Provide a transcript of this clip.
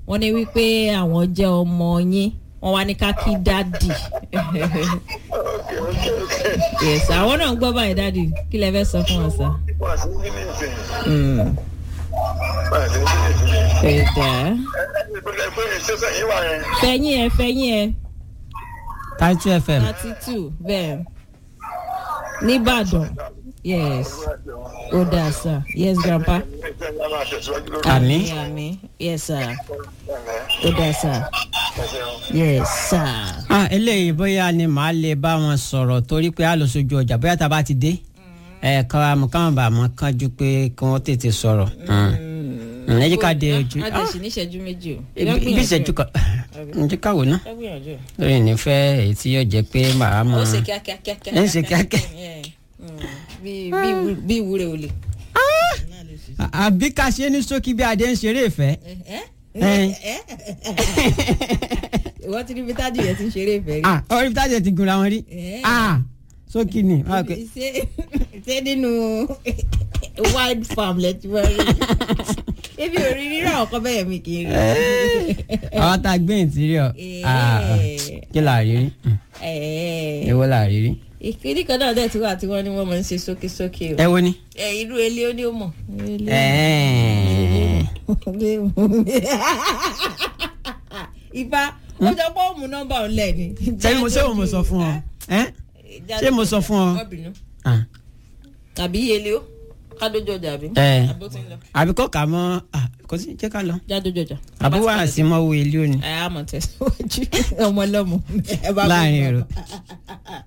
wọ́n ní wípé àwọn jẹ́ ọmọ yín wọ́n wá ní ká kí dádì ok ok ok yes àwọn náà ń gbọ́ báyìí dádì kí lẹ fẹ́ sọ fún wọn sá. wà sí ní ní ìsìn Mm, wà sí ní ní ìsìn ẹ dá ẹ ẹ pé pé ṣẹṣẹ yín wà yẹn fẹ̀yìn ẹ fẹ̀yìn ẹ Title FM thirty two bẹ́ẹ̀ nìbàdàn yes ó dáa sá yes grandpa. Àmín. àmín yes sir ó dáa sá yes sir. ah eléyìí bóyá ni màá lè bá wọn sọ̀rọ̀ torí pé a lọ sójú ọjà bóyá tá a bá ti dé ẹ káwọn àmọ́ káwọn bá mọ́ kánjú pé kí wọ́n tètè sọ̀rọ̀ Mm. ẹ jẹ́ ká dé ojú a jẹ sí ní ìṣẹ́jú méjì o. bí ìṣẹ́jú kan ẹ jẹ́ ká wò ná ẹ gbìyànjú. lórí nífẹ̀ẹ́ èyí tí yóò jẹ́ pé màá mọ̀ ó ṣe kíákíá kíákíá. Ẹ ń ṣe kíákíá. Yeah. Mm. bí bí ìwú- bí ìwúre ò lè. àbí ká ṣe ní ṣókí bí adé ń ṣeré ìfẹ́ Ẹ. ìwọ ti rí bí tájì yẹn ti ń ṣeré ìfẹ́ rí. ah orí tájẹ ti gunra wọn rí Eh. ah ṣókí ni ah, ok. ṣé ṣé nínú wild farm lẹ ti wá rí ebi ò rí rírà ọkọ bẹ́ẹ̀ mi kì í rí. àwọn tá a gbé ìtìrìọ Eh. kí là rí rí Ẹ̀ẹ́. èwo là rí rí ìkíní kan náà dẹ̀ tí wà tí wọ́n ní wọ́n máa ń ṣe sókèsókè o. ẹ wo ni. ẹ irú ilé ó ní ó mọ̀. Ẹ̀ẹ́. ifá ó jọ pé ó mú nọ́mbà ọ̀lẹ́ ni. ṣé mo ṣé mo sọ fún ọ ẹ ṣé mo sọ fún ọ. Má bínú. Ah. tàbí yẹlé o kádójọ ọjà bí. Ẹ. àbó ti ń lọ. àbí kò kà mọ́ ah, kò sí jẹ́ ká lọ. jádójọ ọjà. àbí wàá sí mọ́ wo ilé òní ẹ á mọ̀ tẹ̀síwájú ọmọ ọlọ́mọ. ẹ bá láàrin gbọ́. èrò.